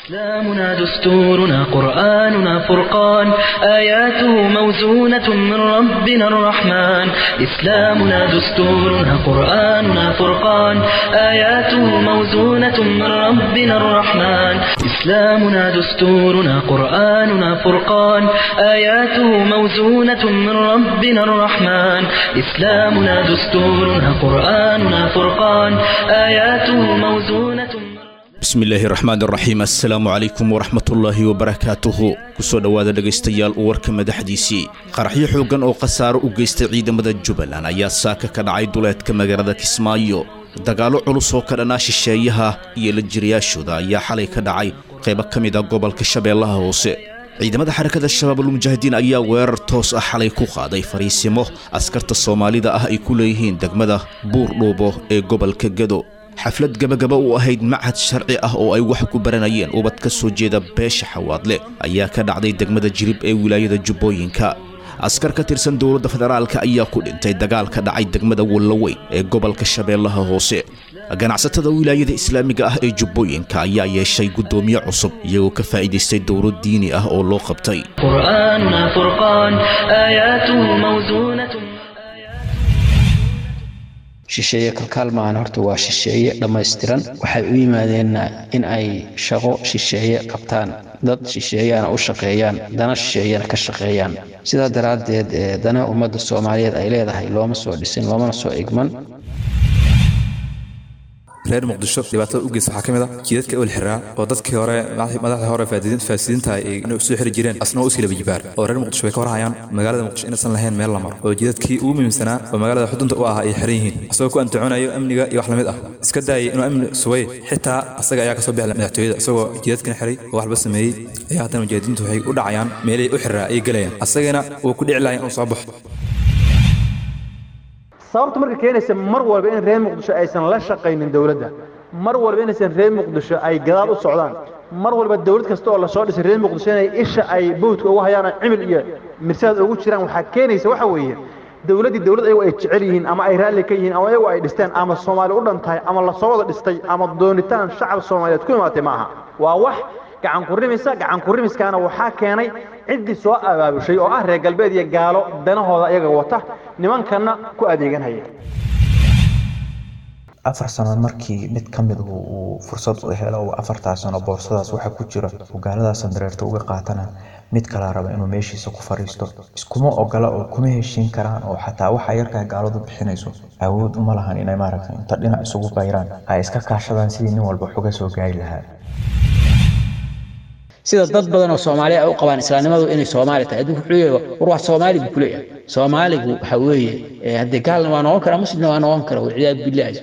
إسلامنا دستورنا قرآننا فرقان آياته موزونة من ربنا الرحمن إسلامنا دستورنا قرآننا فرقان آياته موزونة من ربنا الرحمن إسلامنا دستورنا قرآننا فرقان آياته موزونة من ربنا الرحمن إسلامنا دستورنا قرآننا فرقان آياته موزونة من bismillaahi raxmaan raxiim assalaamu calaykum waraxmatullaahi wabarakaatuhu kusoo dhowaada dhegaystayaal warka madaxdiisii qaraxyo xooggan oo khasaaro u geystay ciidamada jubbaland ayaa saaka ka dhacay duleedka magaalada kismaayo dagaallo culus oo ka dhanaa shisheeyaha iyo la jirayaashooda ayaa xalay ka dhacay qaybo ka mid a gobolka shabeellaha hoose ciidamada xarakada shabaabulmujaahidiin ayaa weerar toos ah xalay ku qaaday fariisimo askarta soomaalida ah ay ku leeyihiin degmada buur dhuubo ee gobolka gado xaflad gabagaba u ahayd machad sharci ah oo ay wax ku baranayeen ubad ka soo jeeda beesha xawaadle ayaa ka dhacday degmada jirib ee wilaayada jubbooyinka askar ka tirsan dowladda federaalka ayaa ku dhintay dagaal ka dhacay degmada wallaweyn ee gobolka shabeellaha hoose ganacsatada wilaayada islaamiga ah ee jubbooyinka ayaa yeeshay guddoomiye cusub iyagoo ka faa'iidaystay dowlad diini ah oo loo qabtay قرآننا فرقان آياته موزونة shisheeye kalkaal maahan horta waa shisheeye dhammaystiran waxay u yimaadeenna in ay shaqo shisheeye qabtaan dad shisheeyana u shaqeeyaan dana shisheeyana ka shaqeeyaan sidaa daraaddeed ee dana ummadda soomaaliyeed ay leedahay looma soo dhisin loomana soo igman reer muqdisho dhibaatada u geysta waxaa ka mid a jiidadka ewel xiraa oo dadkii hore madaxda hore faasidiinta ay inay soo xiri jireen asna u iskala jibaar oo reer muqdisho bay ka warhayaan magaalada muqdisho inaysan lahayn meel la maro oo jiidadkii ugu muhiimsanaa oo magaalada xudunta u ahaa ay xiran yihiin asagoo ku antaconayo amniga iyo wax lamid ah iska daayay inuu amni sugay xitaa asaga ayaa kasoo bixi madaxtooyada isagoo jiidadkana xiray oo waxba sameeyey ayaa haddana mujaahidiintu waxay u dhacayaan meelay u xiraa ayay gelayaan asagana wuu ku dhici lahay inuu soo baxo sababta marka keenaysa mar walba in reer muqdisho aysan la shaqaynin dowladda mar walba inaysan reer muqdisho ay gadaal u socdaan mar walba dowlad kasta oo lasoo dhisay reer muqdisho inay isha ay bowdka ugu hayaan cimil iyo mirsaad ugu jiraan waxaa keenaysa waxa weeye dowladdii dowlad ayagu ay jecel yihiin ama ay raalli ka yihiin ama ayagu ay dhisteen ama soomaali u dhan tahay ama lasoo wada dhistay ama doonitaan shacab soomaaliyeed ku imaatay ma aha waa wax gacan kurimisa gacan kurimiskaana waxaa keenay ciddii soo abaabushay oo ah reer galbeed iyo gaalo danahooda iyaga wata nimankanna ku adeeganhaya afar sano markii mid ka mid uu fursad u helo uu afartaa sano boorsadaas waxa ku jira uu gaaladaas dareerta uga qaatana mid kala raba inuu meeshiisa ku fariisto iskuma ogola oo kuma heshiin karaan oo xataa waxa yarkaa gaaladu bixinayso awood uma lahan inay maaragta inta dhinac isugu bayraan ay iska kaashadaan sidii nin walba xuga soo gaari lahaa sida dad badan oo soomaaliya ay u qabaan islaamnimadu inay soomaali tahay adduunku wuxuu leeyahay war waa soomaali buu ku leeyahay soomaaligu waxa weeye haddee gaalna waa noqon karaa muslimna waa noqon kara walciyaadu billaahi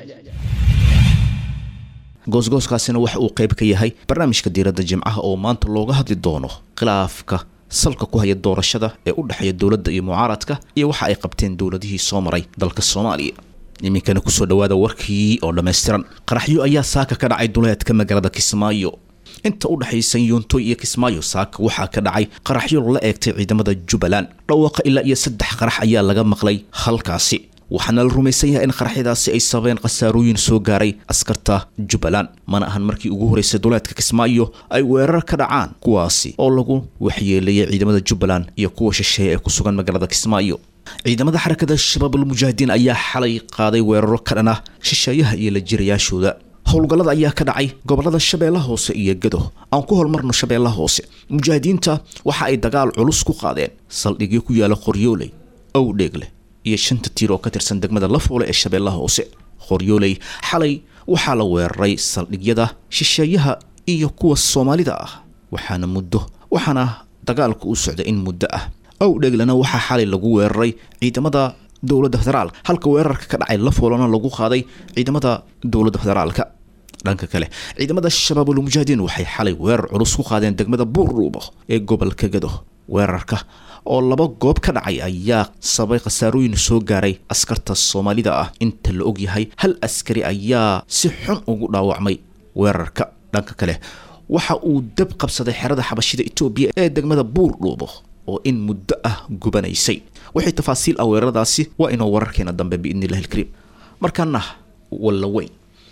goosgooskaasina waxa uu qayb ka yahay barnaamijka diiradda jimcaha oo maanta looga hadli doono khilaafka salka ku haya doorashada ee u dhexeeya dowladda iyo mucaaradka iyo waxa ay qabteen dowladihii soo maray dalka soomaaliya iminkana kusoo dhowaada warkii oo dhammaystiran qaraxyo ayaa saaka ka dhacay duleedka magaalada kismaayo inta u dhexaysa yuuntoy iyo kismaayo saaka waxaa ka dhacay qaraxyo la eegtay ciidamada jubbaland dhawaaqa ilaa iyo saddex qarax ayaa laga maqlay halkaasi waxaana la rumaysan yahay in qaraxyadaasi ay sababeen khasaarooyin soo gaaray askarta jubbaland mana ahan markii ugu horreysay duleedka kismaayo ay weerar ka dhacaan kuwaasi oo lagu waxyeeleeyay ciidamada jubbaland iyo kuwa shisheeye ee ku sugan magaalada kismaayo ciidamada xarakada shabaabulmujaahidiin ayaa xalay qaaday weeraro ka dhan ah shisheeyaha iyo la jirayaashooda howlgallada ayaa ka dhacay gobolada shabeellaha hoose iyo gado aan ku holmarno shabeellaha hoose mujaahidiinta waxa ay dagaal culus ku qaadeen saldhigyo ku yaala qoryooley owdheegle iyo shanta tiir oo ka tirsan degmada lafoole ee shabeellaha hoose qoryooley xalay waxaa la weeraray saldhigyada shisheeyaha iyo kuwa soomaalida ah waxaana muddo waxaana dagaalku u socday in muddo ah owdheeglena waxaa xalay lagu weeraray ciidamada dowladda federaalka halka weerarka ka dhacay lafoolena lagu qaaday ciidamada dowladda federaalka dhanka kale ciidamada shabaabulmujaahidiin waxay xalay weerar culus ku qaadeen degmada buurdhuubo ee gobolka gado weerarka oo laba goob ka dhacay ayaa sababay khasaarooyin soo gaaray askarta soomaalida ah inta la ogyahay hal askari ayaa si xun ugu dhaawacmay weerarka dhanka kale waxa uu dab qabsaday xerada xabashida etoobiya ee degmada buurdhuubo oo in muddo ah gubanaysay wixii tafaasiil ah weeraradaasi waa inoo wararkeena dambe biidni illahi ilkariim markaana walla weyn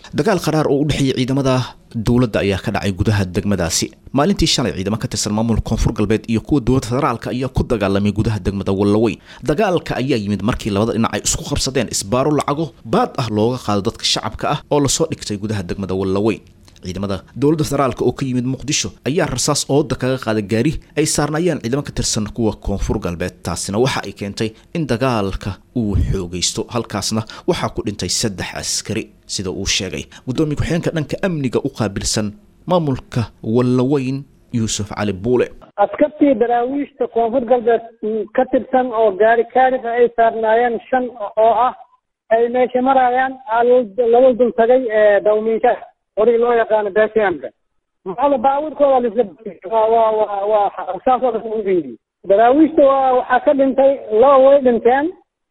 dagaal qaraar oo u dhexeeyay ciidamada dowladda ayaa ka dhacay gudaha degmadaasi maalintii shalay ciidamo ka tirsan maamulka koonfur galbeed iyo kuwa dowladda federaalka ayaa ku dagaalamay gudaha degmada wallaweyn dagaalka ayaa yimid markii labada dhinac ay isku qabsadeen isbaaro lacago baad ah looga qaado dadka shacabka ah oo lasoo dhigtay gudaha degmada wallaweyn ciidamada dowladda federaalka oo ka yimid muqdisho ayaa rasaas ooda kaga qaaday gaari ay saarnaayeen ciidamo ka tirsan kuwa koonfur galbeed taasina waxa ay keentay in dagaalka uu xoogaysto halkaasna waxaa ku dhintay saddex askari sida uu sheegay guddoomiye ku-xigeenka dhanka amniga u qaabilsan maamulka wallaweyn yuusuf cali buule askartii daraawiishta koonfur galbeed ka tirsan oo gaari kaarif ay saarnaayeen shan oo ah ay meesha marayaan laba dul tagay dawmiinka orig loo yaqaano bsmka maxaa baabuurkooda lisla waa waa waa waa saasoo dhan u fiiriye daraawiishta waa waxaa ka dhintay laba way dhinteen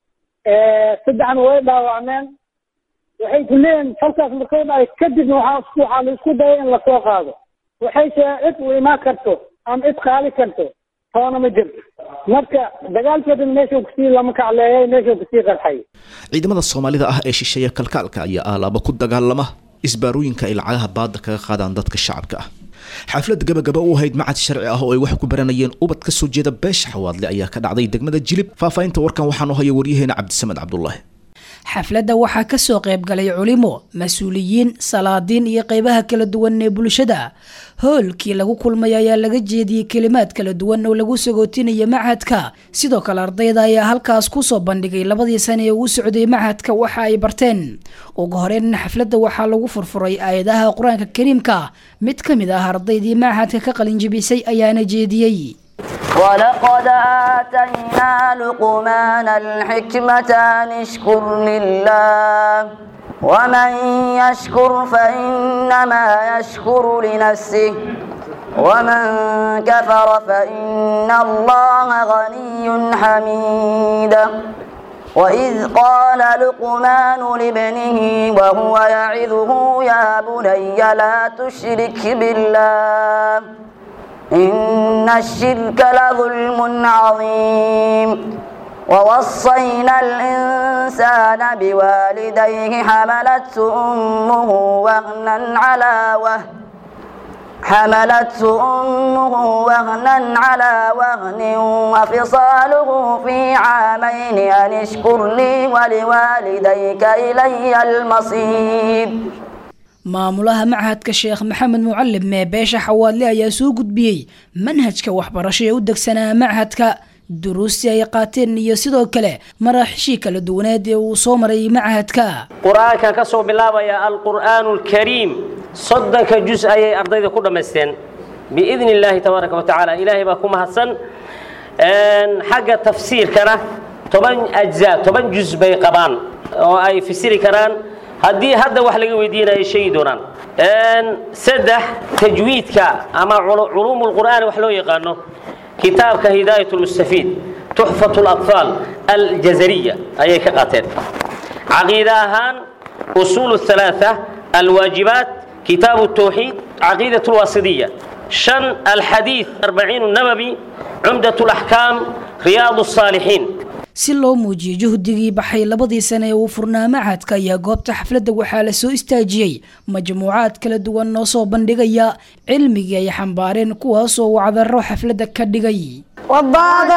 saddexna way dhaawacmeen waxay ku leeyihin falkaas markay dhacay kadibna waxaa isku waxaa la isku dayay in lasoo qaado waxay shee cid u imaan karto ama cid qaali karto toona ma jirto marka dagaalkeedana meeshuu kusii lama kacleeyay meeshuu kusii qarxay ciidamada soomaalida ah ee shisheeya kalkaalka ayaa aalaaba ku dagaalama isbaarooyinka ay lacagaha baada kaga qaadaan dadka shacabka ah xaflad gabagaba u ahayd macad sharci ah oo ay wax ku baranayeen ubad ka soo jeeda beesha xawaadle ayaa ka dhacday degmada jilib faahfaahinta warkan waxaanu haya waryaheena cabdisamed cabdulaahi xafladda waxaa ka soo qayb galay culimo mas-uuliyiin salaadiin iyo qaybaha kala duwan ee bulshada hoolkii lagu kulmay ayaa laga jeediyey kelimaad kala duwan oo lagu sagootinaya machadka sidoo kale ardayda ayaa halkaas kusoo bandhigay labadii sane ee uu socday machadka waxa ay barteen ugu horeyn xafladda waxaa lagu furfuray aayadaha qur-aanka kariimka mid ka mid ah ardaydii machadka ka qalinjibisay ayaana jeediyey ولقد آتينا لقمان الحكمة أن اشكر لله ومن يشكر فإنما يشكر لنفسه ومن كفر فإن الله غني حميد وإذ قال لقمان لابنه وهو يعظه يا بني لا تشرك بالله إن الشرك لظلم عظيم ووصينا الإنسان بوالديه حملته أمه وهنا على وهن حملته أمه وهنا على وهن وفصاله في عامين أن اشكر لي ولوالديك إلي المصير maamulaha machadka sheekh maxamed mucalim mee beesha xawaadle ayaa soo gudbiyey manhajka waxbarasho ee u degsanaa machadka duruustii ay qaateen iyo sidoo kale maraaxishii kala duwaneed ee uu soo maray machadka qur-aankan ka soo bilaabaya alqur'aanu alkariim soddonka jus ayay ardayda ku dhammaysteen biidni illaahi tabaaraka wa tacaala ilaahay baa ku mahadsan xagga tafsiirkana toban ajza toban jus bay qabaan oo ay fasiri karaan haddii hadda wax laga weydiinayo sheegi doonaan saddex tajwiidka ama culuum lqur'aan wax loo yaqaano kitaabka hidaayat lmustafiid tuxfat اlaطfaal aljazariya ayay ka qaateen caqiida ahaan usuul الثalaaثة alwaajibaat kitaabu الtawxiid caqiidaة اlwasidiya shan alxadiid arbaciin الnabawi cumdaة اlaxkaam riyaad الصaalixiin si loo muujiyo juhdigii baxay labadii sane ee uu furnaa machadka ayaa goobta xafladda waxaa la soo istaajiyey majmuucaad kala duwan oo soo bandhigaya cilmigii ay xambaareen kuwaasoo wacdaro xafladda ka dhigay والضاد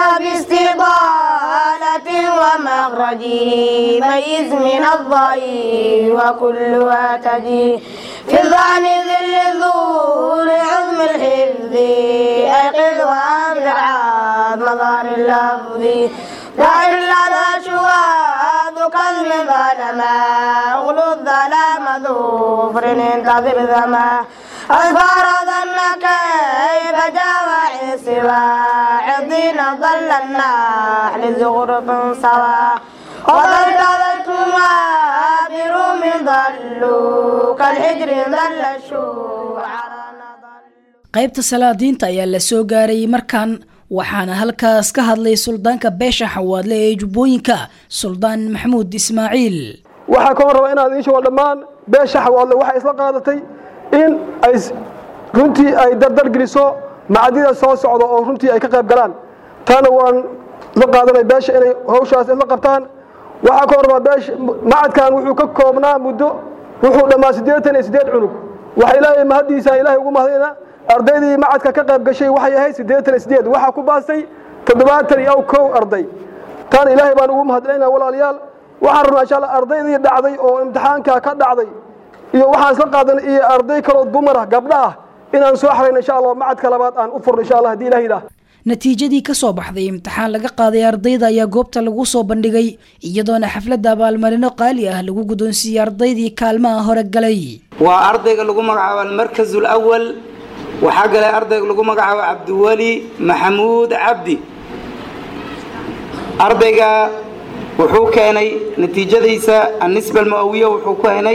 باستطالة ومخرج ميز من الضعيف وكلها تجي في الظعن ذل الذور عظم الحفظ أيقظ وأنزع مظهر اللفظ دائر لدى شواد كظم ظلما اغلو الظلام ظفر انتظر ذما أظفار ظن كيف جاوع سوى عضين ظل النحل زغرف سوى وظلت ظلتما بروم ضلوا كالحجر ظل الشوع qaybta salaadiinta ayaa la soo gaarayay markan waxaana halkaas ka hadlay suldaanka beesha xawaadle ee jubbooyinka suldaan maxamuud ismaaciil waxaa ka hor raba inaad ii sheego dhammaan beesha xawaadle waxay isla qaadatay in ay runtii ay dardargeliso macadida soo socda oo runtii ay ka qayb galaan taana waan la qaadanay beesha inay hawshaas isla qabtaan waxaa ka hor rabaa beesha macadkan wuxuu ka koobnaa muddo wuxuu dhammaa siddeetan iyo siddeed cunug waxa ilaahay mahaddiisa ilaahay ugu mahadayna ardaydii macadka ka qayb gashay waxay ahayd siddeetan iyo siddeed waxaa ku baastay toddobaatan iyo aw kow arday tan ilaahay baan ugu mahadcelinaa walaalayaal waxaan rabnaa insha allah ardaydii dhacday oo imtixaanka ka dhacday iyo waxaan isla qaadanay iyo arday kaloo dumar ah gabdha ah inaan soo xarayno insha allah macadka labaad aan u furno insha allah haddii ilaah yidhaah natiijadii ka soo baxday imtixaan laga qaaday ardayda ayaa goobta lagu soo bandhigay iyadoona xafladda abaalmarino qaali ah lagu guddoonsiiyey ardaydii kaalmaha hore galay waa ardayga lagu magacaabo almarkaz alawal waxaa galay ardayga lagu magacaabo cabdiweli maxamuud cabdi ardayga wuxuu keenay natiijadiisa annisba almu'awiya wuxuu ku henay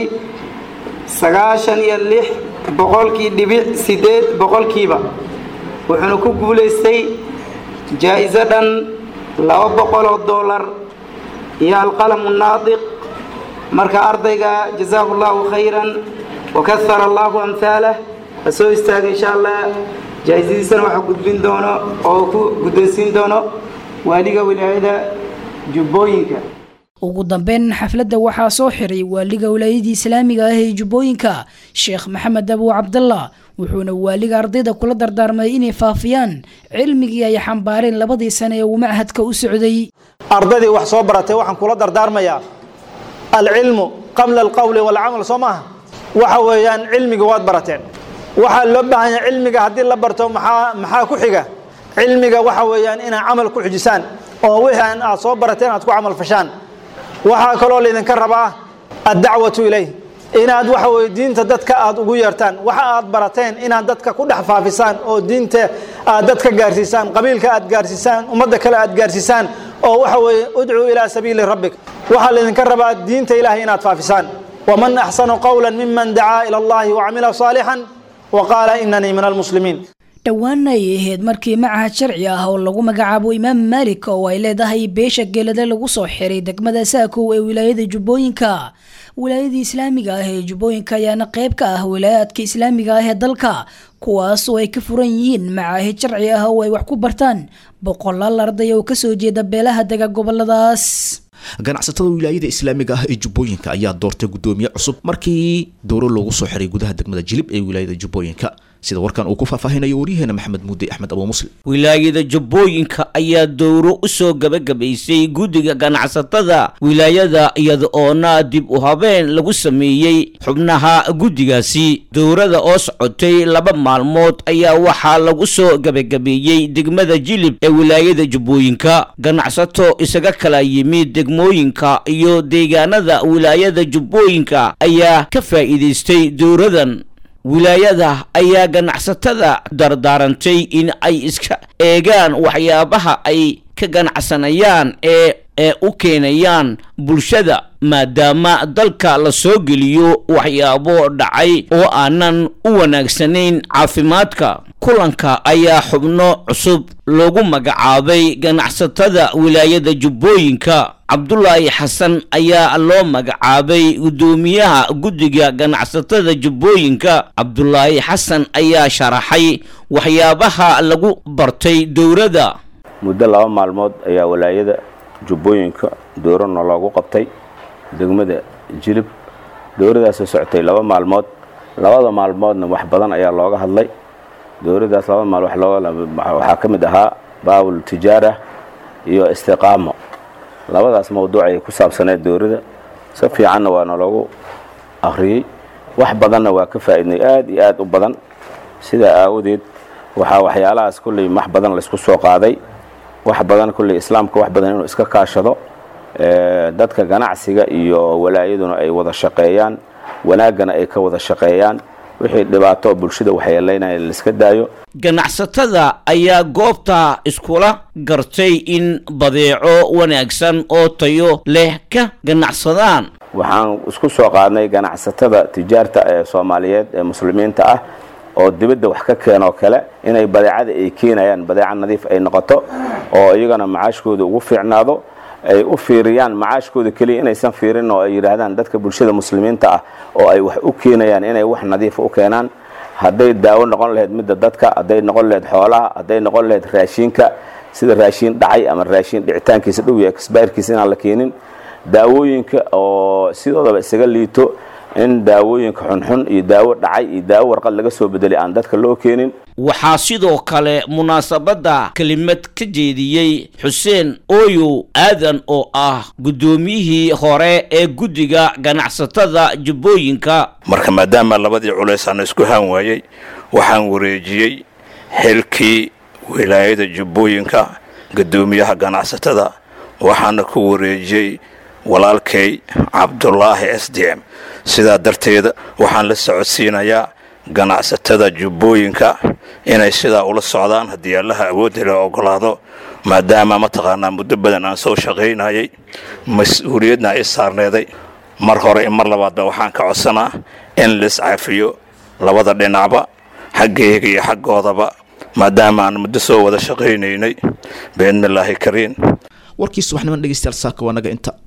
sagaashan iyo lix boqolkii dhibic siddeed boqolkiiba wuxuuna ku guulaystay jaa'iso dhan laba boqol oo dollar iyo alqalamu naadiq marka ardayga jazaahu allahu khayran wakahara allahu amhaalah ha soo istaaga insha allah jaa'isadiisana waxaa gudbin doono oo ku guddoonsiin doono waaliga wilaayada jubbooyinka ugu dambeyn xafladda waxaa soo xiray waaliga wilaayadii islaamiga ah ee jubbooyinka sheekh maxamed abu cabdallah wuxuuna waaliga ardayda kula dardaarmay inay faafiyaan cilmigii ay xambaareen labadii sane ee uu machadka u socday ardaydii wax soo baratay waxaan kula dardaarmayaa alcilmu qabla alqowli walcamal soo maaha waxa weeyaan cilmiga waad barateen waxaa loo baahan yahay cilmiga haddii la barto maxaa maxaa ku xiga cilmiga waxa weeyaan inaad camal ku xujisaan oo wixii aad soo barateen aad ku camal fashaan waxaa kaloo laydinka rabaa addacwatu ilayh inaad waxa weye diinta dadka aad ugu yeertaan waxa aad barateen inaad dadka ku dhex faafisaan oo diinta aad dadka gaarsiisaan qabiilka aad gaarsiisaan ummadda kale aad gaarsiisaan oo waxa weeye udcuu ilaa sabiili rabbik waxaa laydinka rabaa diinta ilaahay inaad faafisaan waman axsanu qawla miman dacaa ila allahi wacamila saalixan wa qaala inanii min almuslimiin dhowaana ay ahayd markii macahad sharci ah oo lagu magacaabo imaam maalik oo ay leedahay beesha geelade lagu soo xiray degmada saakow ee wilaayada jubbooyinka wilaayadii islaamiga ah ee jubbooyinka ayaana qayb ka ah wilaayaadka islaamiga ah ee dalka kuwaas oo ay ka furan yihiin macaahid sharci ah oo ay wax ku bartaan boqolaal arday oo kasoo jeeda beelaha dega goboladaas ganacsatada wilaayada islaamiga ah ee jubbooyinka ayaa doortay guddoomiye cusub markii dowro loogu soo xiray gudaha degmada jilib ee wilaayada jubbooyinka sida warkan uu ku faahfaahinayo waryaheena maxamed muudey axmed abu muslim wilaayada jubbooyinka ayaa dowro u soo gabagabaysay guddiga ganacsatada wilaayada iyada oona dib u habeen lagu sameeyey xubnaha guddigaasi dowrada oo socotay laba maalmood ayaa waxaa lagu soo gabagabeeyey degmada jilib ee wilaayada jubbooyinka ganacsato isaga kala yimid degmooyinka iyo deegaanada wilaayada jubbooyinka ayaa ka faa'iidaystay dowradan wilaayada ayaa ganacsatada dardaarantay in ay iska eegaan waxyaabaha ay ka ganacsanayaan ee ee u keenayaan bulshada maadaama dalka la soo geliyo waxyaabo dhacay oo aanan u wanaagsanayn caafimaadka kulanka ayaa xubno cusub loogu magacaabay ganacsatada wilaayada jubbooyinka cabdulaahi xasan ayaa loo magacaabay guddoomiyaha guddiga ganacsatada jubbooyinka cabdulaahi xasan ayaa sharaxay waxyaabaha lagu bartay dowladda muddo laba maalmood ayaa walaayada jubbooyinka dowrana loogu qabtay degmada jilib dowradaasoo socotay laba maalmood labada maalmoodna wax badan ayaa looga hadlay dowradaas laba maal waxaa ka mid ahaa baabul tijaara iyo istiqaamo labadaas mawduuc ayay ku saabsaneed dowrada si fiicanna waana loogu akhriyey wax badanna waa ka faa'iidnay aad iyo aad u badan sidaa aawadeed waxaa waxyaalahaas kulley wax badan laysku soo qaaday wax badan kulley islaamka wax badan inuu iska kaashado dadka ganacsiga iyo walaayaduna ay wada shaqeeyaan wanaaggana ay ka wada shaqeeyaan wixii dhibaato bulshada waxyeelaynaya laiska daayo ganacsatada ayaa goobta iskula gartay in badeeco wanaagsan oo tayo leh ka ganacsadaan waxaan isku soo qaadnay ganacsatada tijaarta ee soomaaliyeed ee muslimiinta ah oo dibadda wax ka keenoo kale inay badeecada ay keenayaan badeeca nadiif ay noqoto oo iyagana macaashkooda ugu fiicnaado ay u fiiriyaan macaashkooda keliya inaysan fiirin oo ay yidhaahdaan dadka bulshada muslimiinta ah oo ay wax u keenayaan inay wax nadiifa u keenaan hadday daawo noqon lahayd midda dadka hadday noqon lahayd xoolaha hadday noqon lahayd raashiinka sida raashiin dhacay ama raashiin dhicitaankiisa dhow iyo exbayrkiisa inaan la keenin daawooyinka oo sidoodaba isaga liito in daawooyinka xunxun iyo daawo dhacay iyo daawo warqad laga soo bedelay aan dadka loo keenin waxaa sidoo kale munaasabadda kelimad ka jeediyey xuseen ooyow aadan oo ah guddoomiyihii hore ee guddiga ganacsatada jubbooyinka marka maadaama labadii culays aan isku haan waayey waxaan wareejiyey xilkii wilaayada jubbooyinka guddoomiyaha ganacsatada waxaana ku wareejiyey walaalkay cabdulaahi s d m sidaa darteeda waxaan la socodsiinayaa ganacsatada jubbooyinka inay sidaa ula socdaan haddii allaha awoodda la ogolaado maadaama mataqaanaa muddo badan aan soo shaqaynayay mas-uuliyadna ay saarneeday mar hore iyo mar labaadba waxaan ka codsanaa in lais cafiyo labada dhinacba xaggayga iyo xaggoodaba maadaama aan muddo soo wada shaqaynaynay biidnillaahi kariin warkii subaxniman dhegeystayaal saaka waa naga inta